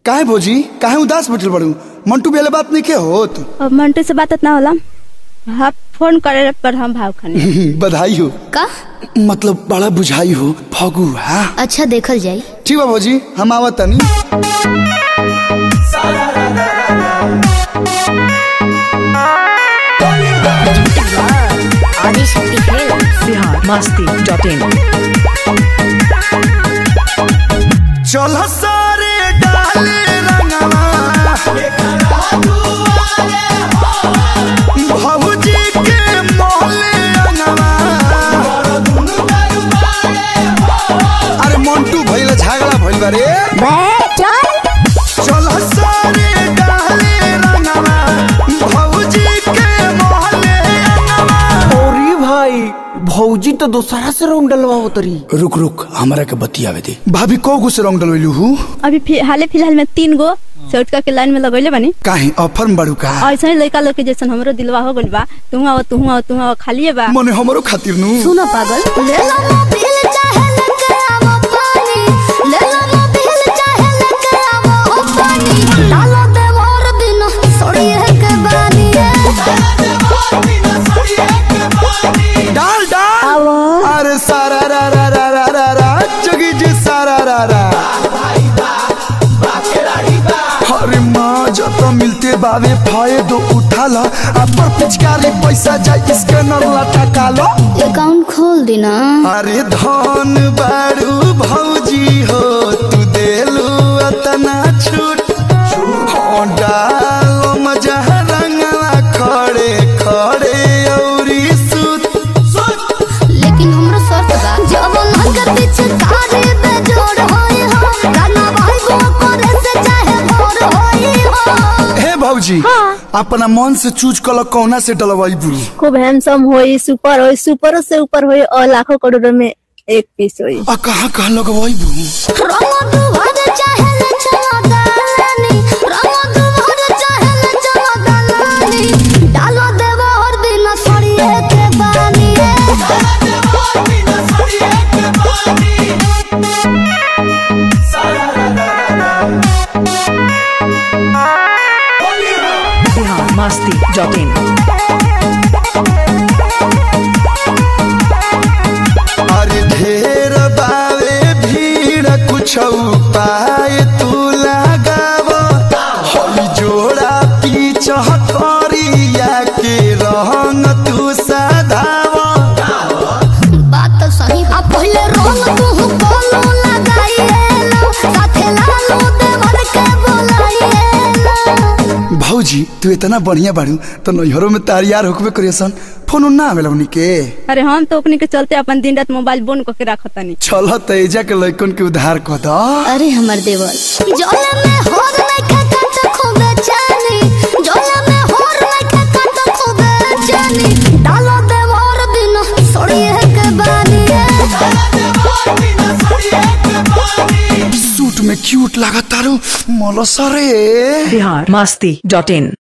काहे भौजी काहे उदास बैठल बड़ू मंटू बेले बात नहीं के होत अब मंटू से बात ना होला हाँ फोन करे पर हम भाव खाने बधाई हो का मतलब बड़ा बुझाई हो फगू हाँ अच्छा देखल जाई ठीक बा भौजी हम आवत तनी आदि शक्ति खेल बिहार मस्ती डॉट इन चल सारे डाले रंगवा भौजी के मोहले रंगवा अरे मंटू भइल झगड़ा भइल बा रे चल सारे डाले रंगवा भौजी के मोहले रंगवा अरे भाई भौजी तो दोसरा से रंग डलवा तरी रुक रुक हमरा के बतियावे दे भाभी को गो से रंग डलवैलू हूँ अभी फि- हाले फिलहाल में तीन गो चौटका के लाइन में लगैले बानी काहे ऑफर में बड़ू का ऐसा ही लड़का लोग के जैसन हमरो दिलवा हो गइल बा तू आओ तू आओ तू आओ खालिए बा मने हमरो खातिर नु सुनो पागल ले लो मोबिल चाहे लेके आवो पानी ले लो मोबिल चाहे लेके आवो पानी डालो दे मोर बिना सोड़िए के बानी डाल डाल अरे सारा रा रा रा रा रा रा जगी जी सारा रा रा अरे माँ जब मिलते बावे फायदो उठा ला अपर पिचकारी पैसा जाए इसके नर लटका लो अकाउंट खोल देना अरे धन बारू भौजी हो तू देलू अतना छूट हाँ, डालो मजा रंगला खड़े खड़े औरी सूत लेकिन हमरो शर्त बा जब नगर पीछे कारी पे जोड़ होई हो गाना भाई गो करे से चाहे भोर होई हो हे भौजी अपना मन से चूज कल कौना से डलवाई बुरू खूब हैंडसम होई सुपर होई सुपरों से ऊपर होई और लाखों करोड़ों में एक पीस होई आ कहाँ कहाँ लगवाई बुरू रंग दुहर चाहे ले चलो दालानी रंग दुहर चाहे ले चलो दालानी डालो देवा और बिना सड़िए के बानी बिहार मस्ती डॉट इन अरे ढेर बावे भीड़ कुछ उपाय तू लगाव हई जोड़ा पीछ करिया के रंग तू सधाव बात तो सही आ पहले रंग तू बोलो लगाइए लो साथे लालो देवर के बोलाइए लो भौजी तू इतना बढ़िया बाड़ू तो नैहरों में तारियार होकबे करियसन फोन ना आवेला उनी के अरे हम तो अपने के चलते अपन दिन रात मोबाइल बंद करके रखतानी चल तेजा के लइकन के उधार कह द अरे हमर देवर जोला में होर नहीं खाता तो खूबे जानी जोला में होर नहीं खाता तो खूबे जानी डालो देवर बिना सोड़िए के बानी सूट में क्यूट लागत तारू मलसरे बिहार मस्ती डॉट इन